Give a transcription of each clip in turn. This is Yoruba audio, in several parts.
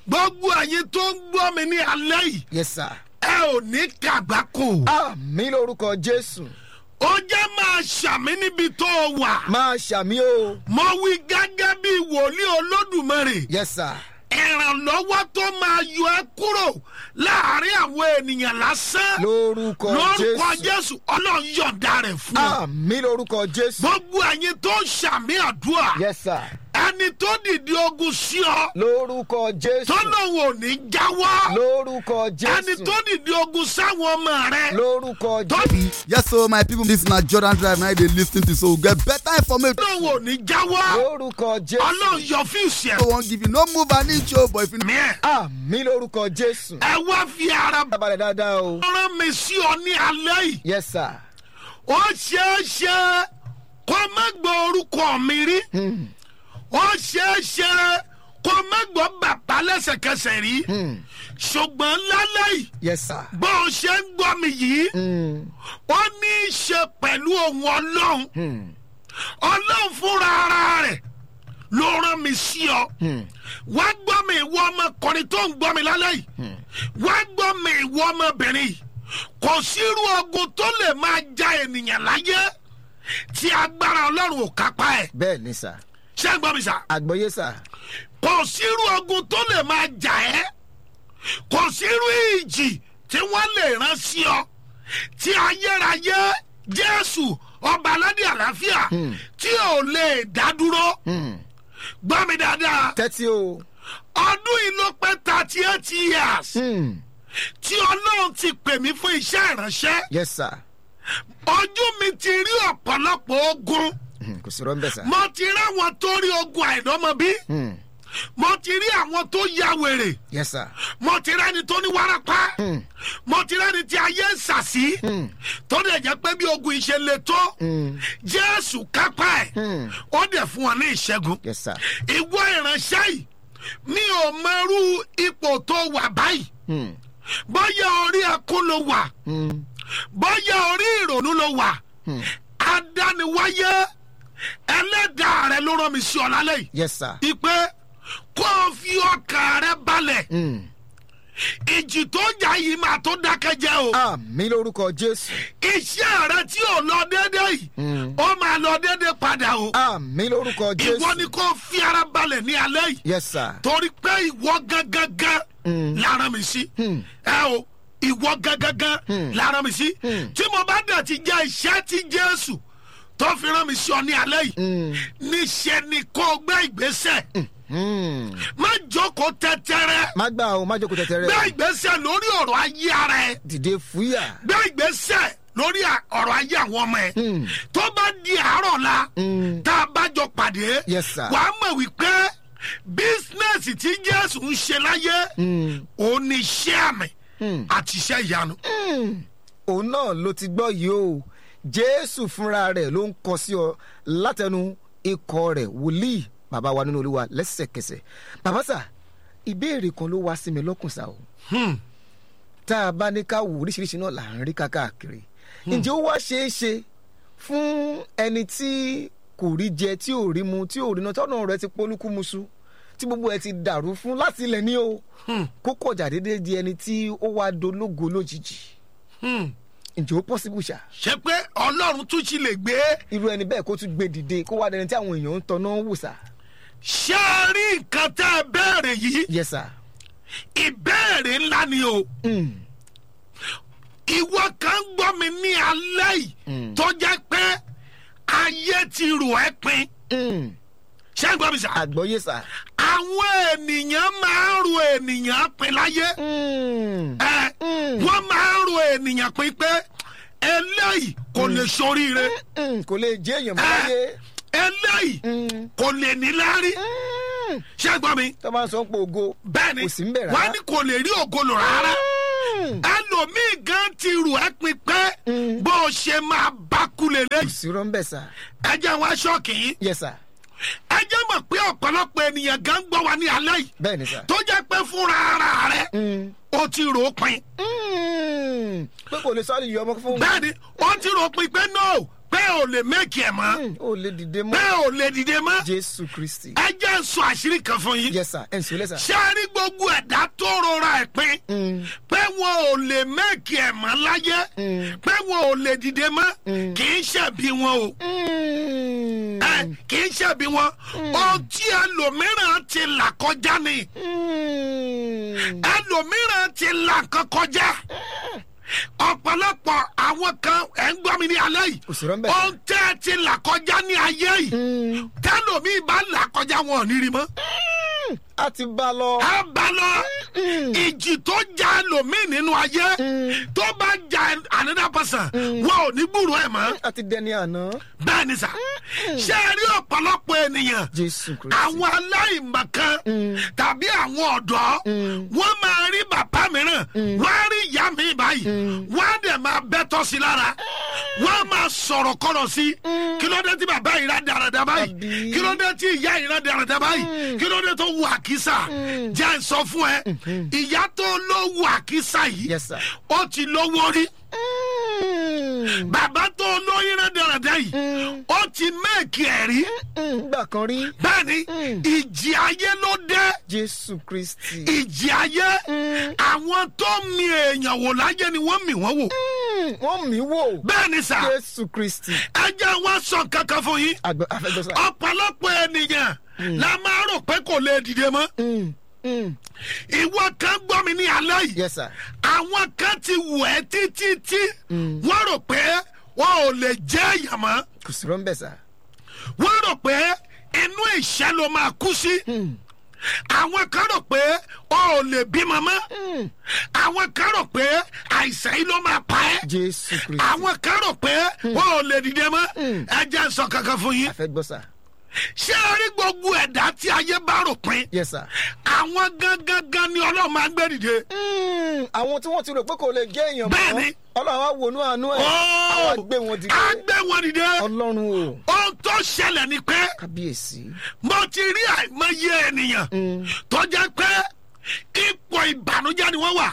gbogbo ẹ̀yin tó ń gbọ́ mi ní alẹ́ yìí yes sir. ẹ ò ní kàgbákò àmì lórúkọ jésù ó jẹ́ máa ṣàmì níbi tó o wà máa ṣàmì o mo wí gẹ́gẹ́ bí wòlíì olódùmarè yes sir. ìrànlọ́wọ́ tó máa yọ ẹ́ kúrò láàrin àwọn ènìyàn lásán lórúkọ lórúkọ jésù jésù ọlọ́run yọ̀ǹda rẹ̀ fún ọ. àmì lórúkọ jésù gbogbo ẹ̀yin tó ń ṣàmì àdúrà yes sir. ẹni tó dìde ogun sí ọ lórúkọ jésù tó lòun ò ní jáwọ́ lórúkọ ẹni jésù tó dìde ogun sáwọn ọmọ rẹ lórúkọ tó jésù yes so my people this na jordan drive na you dey lis ten to so we get better information lòun ò ní jáwọ́ lórúkọ jésù ọlọ́run yọ fíìsì ẹ̀ wey wan give you no move an inch o but if you mí ẹ̀ àmì lórúkọ jésù. ẹ wá fi ara dábàlẹ̀ dáadáa o. rán mi sí ọ ní alẹ́ yìí yes sir. ó ṣeé ṣe kó má gbọ́ orúkọ mi rí ó ṣeé ṣe kó má gbọ́ bàbá lẹ́sẹ̀kẹsẹ̀ rí ṣùgbọ́n lálẹ́ yìí yes sir. bó o ṣe ń gbọ́ mi yìí Mm. ó ní í ṣe pẹ̀lú ohun ọlọ́run ọlọ́run fúnra ara rẹ̀ ló rán mi sí ọ wá gbọ́ mi ìwọ ọmọkùnrin tó ń gbọ́ mi lálẹ́ yìí wá gbọ́ mi ìwọ ọmọbìnrin yìí kò sírú ogun tó lè máa ja ènìyàn láyé tí agbára ọlọ́run ò kápá ẹ̀ bẹ́ẹ̀ ni sà. ṣé ń gbọ́ mi sà àgbọ̀yé sà. kò sírú ogun tó lè máa jà ẹ́ kò sírú ìjì tí wọ́n lè rán sí ọ tí ayérayé jésù ọba aládé àlàáfíà tí ò lè dá dúró gbọ́ mi dáadáa tẹ́tí o. ọdún yìí ló pẹ́ thirty eight years Mm. tí ọlọ́run ti pè mí fún iṣẹ́ ìránṣẹ́ yes sir. ojú mi ti rí ọ̀pọ̀lọpọ̀ ogun Mm, kò sí rọ́ńbẹ́ sà. mo ti rí àwọn tó rí ogun àìdọ́mọbí Mm. mo ti rí àwọn tó ya wèrè yes sir. mo ti rẹ́ni tó ní wárápá mo ti rẹ́ni tí ayé ń sàsí tó dẹ̀ jẹ́ pé bí ogun ìṣe le tó jésù kápá ẹ̀ ó dẹ̀ fún wọn ní ìṣẹ́gun yes sir. ìwọ ìránṣẹ́ yìí mi ò mọrú ipò tó wà báyìí Mm. bóyá orí ẹkún ló wà Mm. bóyá orí ìrònú ló wà adániwáyé ẹlẹ́dàá rẹ ló rán mi sí ọ lálẹ́ yìí yes sir. ìpè kó o fi ọkàn rẹ balẹ̀ Mm. ìjì tó jà yìí máa tó dákẹ́ jẹ́ o. àmì lórúkọ jésù. iṣẹ́ rẹ tí ò lọ déédé yìí ó máa lọ déédé padà o. àmì lórúkọ ìwọ ni jésù. kò fi ara balẹ̀ ní alẹ́ yìí yes sir. torí pé ìwọ gangan lára mi sí. ẹ o ìwọ gangan lára mi sí. tí mo bá dẹ̀ ti jẹ́ iṣẹ́ tí jésù tó fi rán mi sí ọ ní alẹ́ yìí níṣẹ́ ni kò gbé ìgbésẹ̀ Mm. má jókòó tẹ́tẹ́rẹ́ má gbà o má jókòó gbé tẹ̀tẹ̀rẹ̀. ìgbésẹ̀ lórí ọ̀rọ̀ ayé ara ẹ̀. dìde fúyà. gbé ìgbésẹ̀ lórí à- ọ̀rọ̀ ayé àwọn ọmọ ẹ̀ tó bá di àárọ̀ la tá a bá jọ pàdé Yes, sir. wàá mọ̀ wípé bísínẹ́sì tí jésù ń ṣe láyé òun ni iṣẹ́ àmì àti iṣẹ́ ìyanu. òun náà ló ti gbọ́ yìí o jésù fúnra rẹ̀ ló ń kọ sí ọ látẹnu ikọ̀ rẹ̀ wòlíì bàbá wa nínú olúwa lẹ́sẹ̀kẹsẹ̀ bàbá sà ìbéèrè kan ló wá sí mi lọ́kùn sá o tá a bá ní ká wò oríṣiríṣi náà là ń rí káàkiri ǹjẹ́ ó wá ṣeé ṣe fún ẹni tí kò rí jẹ tí ò rí mu tí ò rí náà tọ́nà rẹ̀ ti polúkúmuṣu tí gbogbo ẹ ti dàrú fún láti ilẹ̀ ní o kó kọjá déédéé di ẹni tí ó wá dológo lójijì ǹjẹ́ ó pọ́sibú ṣá ṣé pé ọlọ́run tún ti lè gbé irú ẹni bẹ́ẹ̀ kó tún gbé dìde kó wá dẹni tí àwọn èèyàn ń tọ́nà wò sá. ṣé ẹ rí nǹkan tẹ́ ẹ bẹ́ẹ̀rẹ̀ yìí yes sir. ìbéèrè ńlá ni o. Mm. ìwọ kan gbọ́ mi ní alẹ́ yìí tó jẹ́ pé ayé ti rò ẹ́ pin Mm. ṣé ń gbọ́ mi sà. àgbọ̀yé sá. àwọn ènìyàn máa ń ro ènìyàn pin láyé Mm. ẹ wọ́n máa ń ro ènìyàn pin pé eléyìí kò lè soríire Mm. kò lè jẹ́ èèyàn mọ́ láyé. eléyìí Mm. kò lè níláárí Mm. ṣé ń gbọ́ mi. tó bá ń sọ pé ògo bẹ́ẹ̀ ni kò sí ń bẹ̀ rárá. wọ́n ní kò lè rí ògolo rárá Mm. ẹlòmíì gan ti rò ẹ́ pin pé bó o ṣe máa bá kulè kò lẹ́yìn sí rọ́ńbẹ́ sá. ẹ jẹ́ wá ṣọ́ọ̀kì yìí yes sir. ẹ jẹ́ mọ̀ pé ọ̀pọ̀lọpọ̀ ènìyàn gan gbọ́ wa ní alẹ́ yìí bẹ́ẹ̀ ni sá. tó jẹ́ pé fúnra ara rẹ̀ Mm. ó ti rò ó pin Mm. pé kò lè sọ́ọ́lì yọ ọmọ fún. bẹ́ẹ̀ ni ó ti rò ó pin pé no pé ò lè mẹ́kì ẹ̀ mọ́ Hmm, ó lè dìde pé mọ́ ò lè dìde mọ́ jésù kristi ẹ jẹ́ ń sọ àṣírí kan fún yín yes sir ẹ̀ ń sọ lẹ́sà. ṣé a rí gbogbo ẹ̀dá tó rọra ẹ̀ pín pé wọn ò lè mẹ́kì ẹ̀ mọ́ láyé pé wọn ò lè dìde mọ́ kì í ṣẹ̀bi wọn o ẹ kì í ṣẹ̀bi wọn ohun tí ẹlòmíràn ti là kọjá ni ẹlòmíràn ti là kan kọjá ọ̀pọ̀lọpọ̀ àwọn kan ẹ̀ ń gbọ́ mi ní alẹ́ yìí Kò sí rọ́ńbẹ́. ohun tẹ́ ẹ ti là kọjá ní ayé yìí tẹ́lòmíì bá là kọjá wọn ò ní rí mọ́ a ti bá a lọ. a bá lọ ìjì tó ja ẹlòmíì nínú ayé tó bá ja another person wọn ò ní gbúrò ẹ̀ mọ́ a ti dẹni àná. bẹ́ẹ̀ ni sà ṣé ẹ rí ọ̀pọ̀lọpọ̀ ènìyàn jésù kristi. àwọn aláìmọ̀kan tàbí àwọn ọ̀dọ́ wọ́n máa rí bàbá mìíràn wọ́n á rí ìyá mi báyìí wọ́n á dẹ̀ máa bẹ́tọ̀ sí lára wọ́n á máa sọ̀rọ̀ kọ́rọ̀ sí kí ló dé tí bàbá yìí rà dáradára báyìí Àbí? kí ló dé tí ìyá yìí rà dáradára báyìí kí ló dé tó wù àkísà jẹ́ ń sọ fún ẹ ìyá tó ló wù àkísà yìí Yes, sir. ó ti lówó rí bàbá tó lóyún rà dáradára yìí ó ti méèkì ẹ̀ rí gbà kan rí. bẹ́ẹ̀ni ìjì ayé ló dé jésù kristi. ìjì ayé àwọn tó mi èèyàn wò láyé ni wọ́n mì wọ́n wò Mm, wọ́n mí wò. bẹ́ẹ̀ni sà jésù kristi. ẹ jẹ́ wọ́n sọ kankan fún yín àgbẹ̀ afẹ́gbẹ́sà. ọ̀pọ̀lọpọ̀ ènìyàn la máa rò pé kò lè dìde mọ́ Mm, mm. ìwọ kan gbọ́ mi ní alẹ́ yìí yes sir. àwọn kan ti wù ẹ́ títí tí wọ́n rò pé wọn ò lè jẹ́ èèyàn mọ́ kò sí rọ́ńbẹ́ sà. wọ́n rò pé inú ìṣẹ́ ló máa kú sí. àwọn kan rò pé ọ ò lè bímọ mọ́. àwọn kan rò pé àìsàn yìí ló máa pa ẹ́. jésù kristi. àwọn kan rò pé ọ ò lè dìde mọ́. ẹ jẹ́ n sọ kankan fún yín. afẹ́gbọ́sà. ṣé ẹ rí gbogbo ẹ̀dá tí ayé bá rò pin. yes sir. àwọn gangan gan ni ọlọ́run máa ń gbé dìde. Mm, àwọn tí wọ́n ti rò pé kò lè jẹ́ èèyàn mọ́. Bẹ́ẹ̀ni. ọlọ́run á wònú àánú ẹ̀. Ó! àwa gbé wọn dìde. á gbé wọn dìde. ọlọ́run o. ohun tó ṣẹlẹ̀ ni pé kábíyèsí. mo ti rí àìmọye ènìyàn tó jẹ́ pé ipò ìbànújẹ́ ni wọ́n wà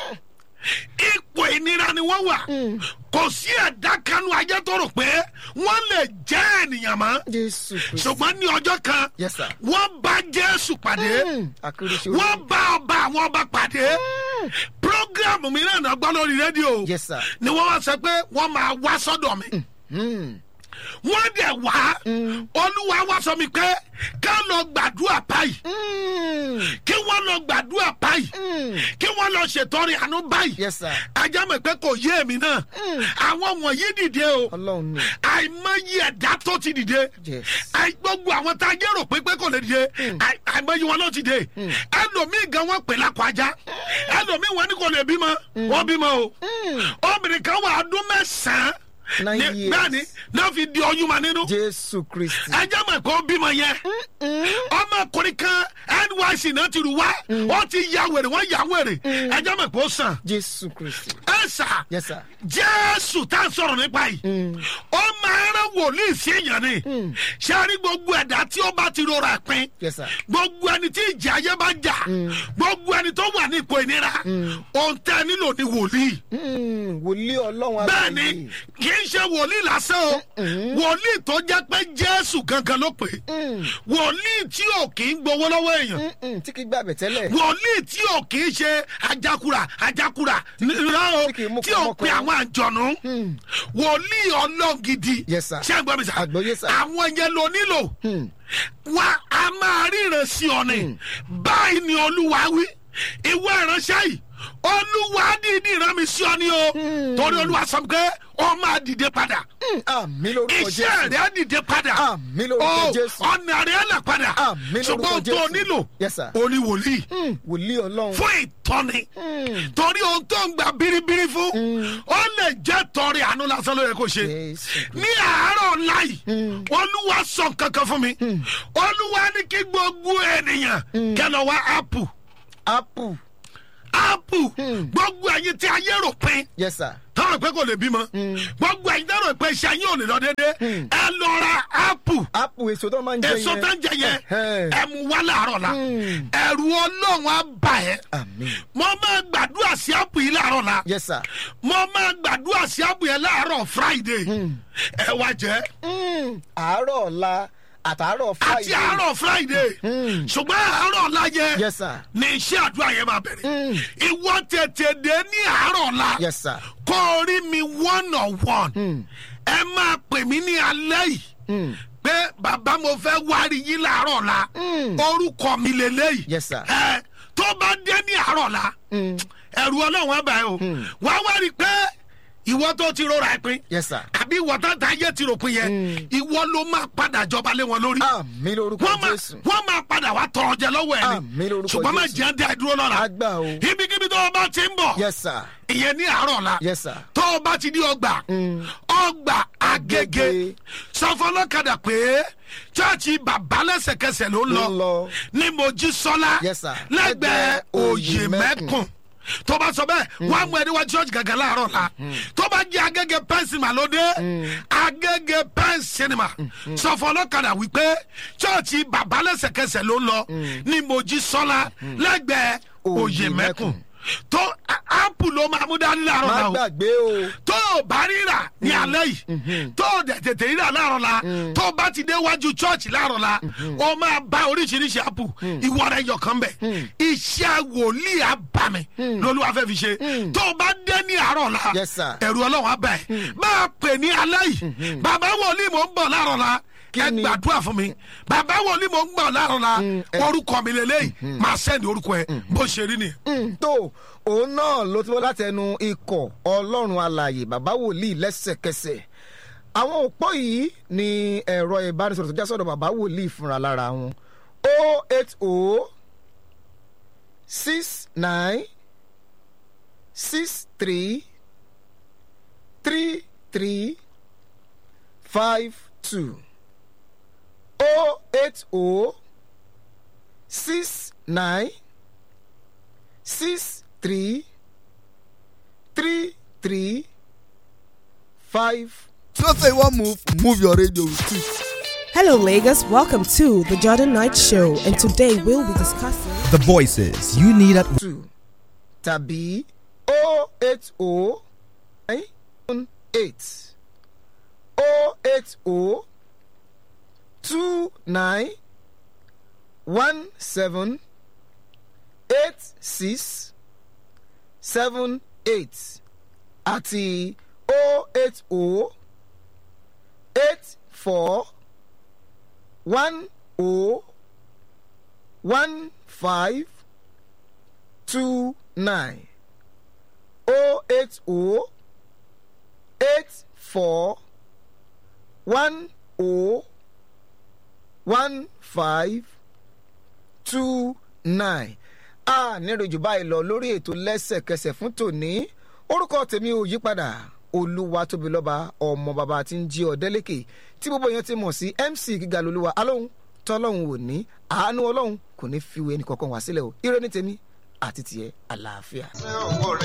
ipò ìnira ni wọ́n wà kò sí ẹ̀dá kanú ayé tó rò pé wọ́n lè jẹ́ ènìyàn mọ́ jésù kristi. ṣùgbọ́n ní ọjọ́ kan Yes, sir. wọ́n bá jésù pàdé Mm, akérèsí wọ́n bá ọba àwọn ọba pàdé programu mìíràn náà gbọ́ lórí rédíò Yes, sir. ni wọ́n wá sọ pé wọ́n máa wá sọ́dọ̀ mi Mm, wọ́n dẹ̀ wá olúwa wá sọ mi pé ká lọ gbàdúrà báyìí mm, kí wọ́n lọ gbàdúrà báyìí mm. kí wọ́n lọ ṣètọrẹ àánú báyìí yes sir. ajá mọ̀ pé kò yé èmi náà àwọn wọ̀nyí dìde o ọlọ́run ni. àìmọye ẹ̀dá tó ti dìde Yes. àì gbogbo àwọn tá a jẹ́ rò pé pé kò lè dìde àì- àìmọye wọn ló ti dé ẹlòmíì gan wọn pè lápò ajá ẹlòmíì wọn ní kò lè bímọ wọn bímọ o obìnrin kan wà ọdún mẹ́sàn-án Nine ní- years. bẹ́ẹ̀ ni náà fi di ọyún ma nínú jésù kristi. ẹjẹ mọ̀ pé ó bímọ yẹn ọmọkùnrin kan nyc náà ti rù wá ó ti ya wèrè wọ́n ya wèrè ẹjẹ mọ̀ pé ó sàn jésù kristi. ẹ sà yes sir. jésù tá a sọ̀rọ̀ nípa yìí ó máa rán wòlíì sí èèyàn ni ṣé a rí gbogbo ẹ̀dá tí ó bá ti rọra pin yes sir. gbogbo ẹni tí ìjà ayé bá jà gbogbo ẹni tó wà ní ipò ìnira ohun tẹ́ ẹ nílò ni wòlíì Mm, wòlíì ọlọ́run bẹ́ẹ̀ ni kì í ṣe wòlíì lásán o wòlíì tó jẹ́ pé jésù gangan ló pè é wòlíì tí ò kì í gbowó lọ́wọ́ èèyàn Mm, tí kì í gbàgbẹ́ tẹ́lẹ̀. wòlíì tí ò kì í ṣe ajakura ajakura nira o Tí kì í mú tí ò pe kọ́mọkọ́. àwọn àjọ̀nù wòlíì ọlọ́gidi Yes, sir. ṣé ẹ gbọ́ mi sà Àgbọ́yé, sir. àwọn yẹn ló nílò Mm, wa a máa ríran sí ọ ni báyìí ni olúwa wí ìwé ìránṣẹ́ yìí olúwa dídì rán mi sí ọ ni o torí olúwa sọ pé ọ máa dìde padà mm, àmì lórúkọ iṣẹ́ jésù. rẹ̀ á dìde padà Àmín lórúkọ Ó, Jésù. ọ̀nà rẹ̀ á là padà Àmín lórúkọ ṣùgbọ́n ohun tó Jésù. nílò Yes, sir. ó ní wòlíì Mm, wòlíì ọlọ́run. fún ìtọ́ni torí ohun tó ń gba biribiri fún ó lè jẹ́ tọrẹ àánú lásán ló yẹ kó ṣe jésù. ní àárọ̀ ọ̀la yìí olúwa sọ kankan fún mi olúwa ní kí gbogbo ènìyàn kẹlọ wá apple apple. apple apple gbogbo ẹyin tí ayé rò pin yes sir táwọn pé kò lè bímọ gbogbo ẹyin táwọn pé iṣẹ yín ò lè lọ déédéé ẹ lọ ra apple apple èso tó máa ń jẹ yẹn èso tó ń jẹ yẹn Ẹhẹ́n. ẹ mú wá láàárọ̀ la ẹ̀rù ọlọ́run á bà ẹ́ àmín mo máa gbàdúrà sí apple yìí láàárọ̀ la yes sir mo máa gbàdúrà sí apple yẹn láàárọ̀ friday ẹ wá jẹ́ Mm, àárọ̀ ọ̀la àtàárọ̀ àti friday àárọ̀ friday ṣùgbọ́n àárọ̀ ọ̀la yẹn yes sir ní iṣẹ́ àdúrà yẹn máa bẹ̀rẹ̀ ìwọ tètè dé ní àárọ̀ ọ̀la yes sir kó o rí mi one on one ẹ máa pè mí ní alẹ́ yìí pé bàbá mo fẹ́ wárí yín láàárọ̀ ọ̀la orúkọ mi lélẹ́yìí Yes, sir. ẹ tó bá dé ní àárọ̀ ọ̀la ẹ̀rù ọlọ́run á bá ẹ o wá wá rí i pé ìwọ tó ti rọra ẹ pin yes sir àbí ìwọ tó ta ayé ti rò pin yẹn ìwọ ló máa padà jọba lé wọn lórí àmín lórúkọ wọ́n máa jésù wọ́n máa padà wá tọrọ jẹ lọ́wọ́ ẹ̀ Àmín ni lórúkọ ṣùgbọ́n má Jésù. jẹ́ dá ẹ dúró lọ́la àgbà o ibikíbi tó o bá ti ń bọ̀ yes sir ìyẹn ní àárọ̀ la yes sir tó o bá ti di ọgbà ọgbà agége Agége. sọfọlọ́kadà pé chọ́ọ̀chì bàbá lẹ́sẹ̀kẹsẹ̀ ló ń Ló ń lọ. lọ ní mojísọ́lá Yes, sir. lẹ́gbẹ̀ẹ́ Lẹ́gbẹ̀ẹ́ Òyè òyìnbẹ́kùn tó bá sọ bẹ́ẹ̀ wọ́n á mú ẹni wá church gàgà láàárọ̀ la tó bá jẹ́ agége pen cinema ló dé agége pen cinema sọfọlọ́kadà wípé chọ́ọ̀chì bàbá lẹ́sẹ̀kẹsẹ̀ ló ń lọ ní mojísọ́lá lẹ́gbẹ̀ẹ́ òyìnbẹ́kùn tó apple ló máa mú dání láàárọ̀ má la o gbàgbé o tó o bá ríra ní alẹ́ yìí tó o dẹ̀ tètè ríra láàárọ̀ la tó o bá ti dé wájú chọ́ọ̀chì láàárọ̀ la o máa bá oríṣiríṣi apu ìwọ rẹ yọkan bẹ̀ iṣẹ́ wòlíì abàmì lolúwa fẹ́ fi ṣe tó o bá dé ní àárọ̀ la Yes, sir. ẹ̀rù ọlọ́run abẹ́ máa pè ní alẹ́ yìí bàbá wòlíì mò ń bọ̀ láàárọ̀ la ẹ ni? gbàdúrà fún mi bàbá wòlíì mò ń bọ̀ láàárọ̀ la orúkọ mi lélẹ́yìí máa sẹ́ni orúkọ ẹ bó ṣe rí ni. Mm, tó òun náà ló ti wọ́n láti ẹnu ikọ̀ ọlọ́run alàyè bàbá wòlíì lẹ́sẹ̀kẹsẹ̀ àwọn òpó yìí ni ẹ̀rọ ìbánisọ̀rọ̀ tó já sọ̀dọ̀ bàbá wòlíì fúnra lára wọn o eight o six nine six three three three five two o eight o six nine six three three three five. So say you want move, move your radio with it. Hello, Lagos. Welcome to the Jordan Knight Show, and today we'll be discussing. The voices you need at two tàbí o eight o nine eight o eight o two nine one seven eight six seven eight àti o eight o eight four one o one five two nine oh eight oh eight four one oh one five two nine a níròjù báyìí lọ lórí ètò lẹ́sẹ̀kẹsẹ̀ fún tòní orúkọ tèmi ò yí padà olúwa tóbi lọ́ba ọmọ bàbá tí ń jí ọ̀dẹ́lẹ́kẹ̀ tí gbogbo èèyàn ti mọ̀ sí mc gíga lolúwa alóhùn tọ́lọ́hùn ò ní àánú ọlọ́hun kò ní fi wo ẹnì kankan wá sílẹ̀ o ire ní tèmi àti tiẹ̀ àlàáfíà.